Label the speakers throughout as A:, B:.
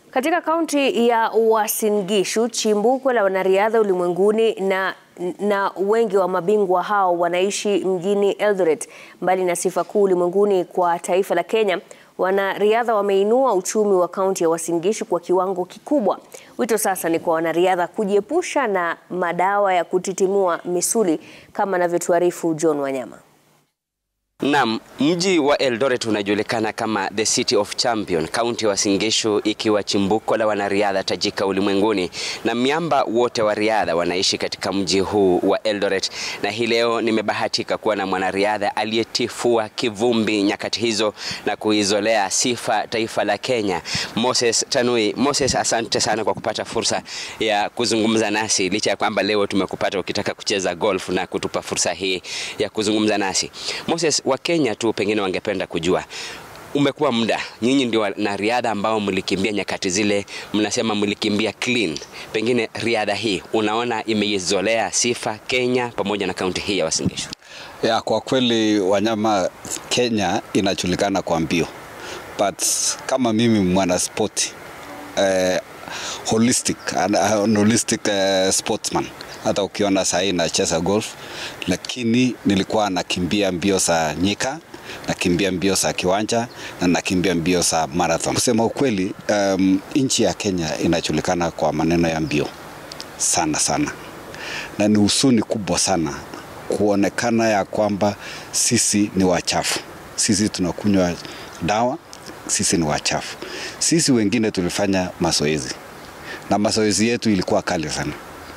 A: Katika kaunti ya Uasin Gishu, chimbuko la wanariadha ulimwenguni na, na wengi wa mabingwa hao wanaishi mjini Eldoret. Mbali na sifa kuu ulimwenguni kwa taifa la Kenya, wanariadha wameinua uchumi wa kaunti ya Uasin Gishu kwa kiwango kikubwa. Wito sasa ni kwa wanariadha kujiepusha na madawa ya kutitimua misuli kama anavyotuarifu John Wanyama.
B: Naam, mji wa Eldoret unajulikana kama the city of champion, kaunti ya Uasin Gishu ikiwa chimbuko la wanariadha tajika ulimwenguni, na miamba wote wa riadha wanaishi katika mji huu wa Eldoret. Na hii leo nimebahatika kuwa na mwanariadha aliyetifua kivumbi nyakati hizo na kuizolea sifa taifa la Kenya, Moses Tanui. Moses, asante sana kwa kupata fursa ya kuzungumza nasi, licha ya kwamba leo tumekupata ukitaka kucheza golf na kutupa fursa hii ya kuzungumza nasi. Moses, Wakenya tu pengine wangependa kujua umekuwa muda, nyinyi ndio wanariadha ambao mlikimbia nyakati zile, mnasema mlikimbia clean. Pengine riadha hii unaona imeizolea sifa Kenya pamoja na kaunti hii ya Uasin Gishu?
C: Ya, kwa kweli Wanyama, Kenya inajulikana kwa mbio, but kama mimi mwana spoti eh, holistic, uh, holistic uh, sportsman hata ukiona sahii nacheza golf, lakini nilikuwa nakimbia mbio za nyika, nakimbia mbio za kiwanja na nakimbia mbio za marathon. Kusema ukweli, um, nchi ya Kenya inajulikana kwa maneno ya mbio sana sana, na ni husuni kubwa sana kuonekana ya kwamba sisi ni wachafu, sisi tunakunywa dawa, sisi ni wachafu. Sisi wengine tulifanya mazoezi na mazoezi yetu ilikuwa kali sana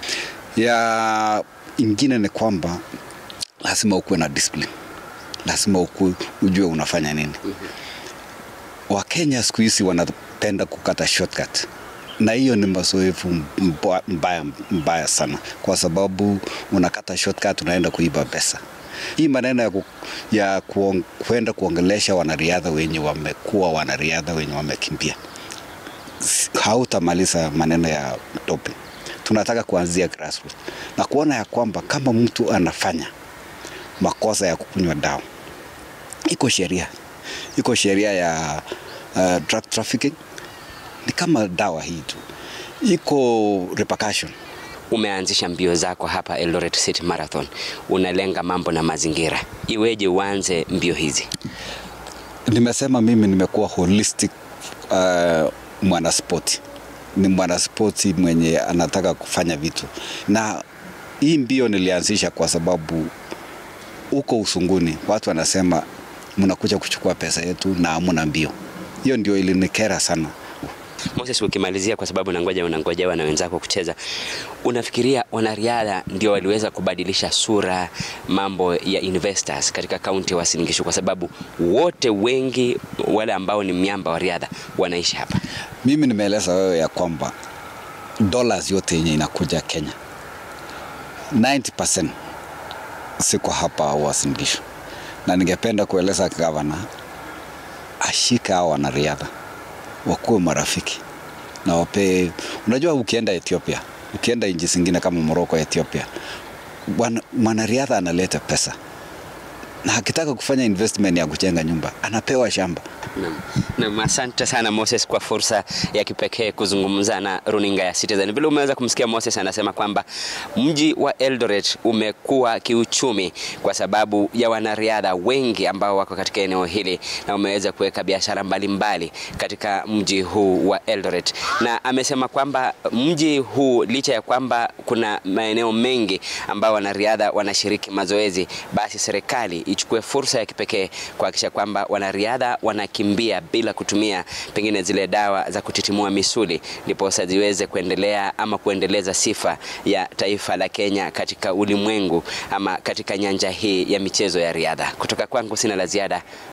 C: ya ingine ni kwamba lazima ukuwe na discipline, lazima ukuwe ujue unafanya nini. Wakenya siku hizi wanapenda kukata shortcut, na hiyo ni mazoefu mbaya, mbaya sana, kwa sababu unakata shortcut, unaenda kuiba pesa. Hii maneno ya, ku, ya kuong, kuenda kuongelesha wanariadha wenye wamekuwa wanariadha wenye wamekimbia, hautamaliza maneno ya doping tunataka kuanzia grassroots na kuona ya kwamba kama mtu anafanya makosa ya kukunywa dawa, iko sheria, iko sheria ya uh, drug trafficking. Ni kama dawa hii tu, iko repercussion.
B: Umeanzisha mbio zako hapa Eldoret City Marathon, unalenga mambo na mazingira, iweje uanze mbio hizi?
C: Nimesema mimi nimekuwa holistic uh, mwanaspoti ni mwanaspoti mwenye anataka kufanya vitu, na hii mbio nilianzisha kwa sababu huko usunguni watu wanasema mnakuja kuchukua pesa yetu na hamuna mbio. Hiyo ndio ilinikera sana.
B: Moses, ukimalizia, kwa sababu nangoja unangojewa na wenzako kucheza, unafikiria wanariadha ndio waliweza kubadilisha sura mambo ya investors katika kaunti ya Uasin Gishu? Kwa sababu wote wengi wale ambao ni miamba wa riadha wanaishi hapa.
C: Mimi nimeeleza wewe ya kwamba dollars yote yenye inakuja Kenya 90% siko hapa Uasin Gishu, na ningependa kueleza gavana ashika hao wanariadha wakuwe marafiki na wapee. Unajua, ukienda Ethiopia, ukienda nchi zingine kama Morocco, Ethiopia, mwanariadha analeta pesa na akitaka kufanya investment ya kujenga nyumba anapewa shamba.
B: Naam, asante sana Moses kwa fursa ya kipekee kuzungumza na runinga ya Citizen. Vile umeweza kumsikia Moses anasema kwamba mji wa Eldoret umekuwa kiuchumi kwa sababu ya wanariadha wengi ambao wako katika eneo hili na umeweza kuweka biashara mbalimbali katika mji huu wa Eldoret, na amesema kwamba mji huu licha ya kwamba kuna maeneo mengi ambao wanariadha wanashiriki mazoezi, basi serikali ichukue fursa ya kipekee kuhakikisha kwamba wanariadha wanakimbia bila kutumia pengine zile dawa za kutitimua misuli, ndiposa ziweze kuendelea ama kuendeleza sifa ya taifa la Kenya katika ulimwengu ama katika nyanja hii ya michezo ya riadha. Kutoka kwangu sina la ziada.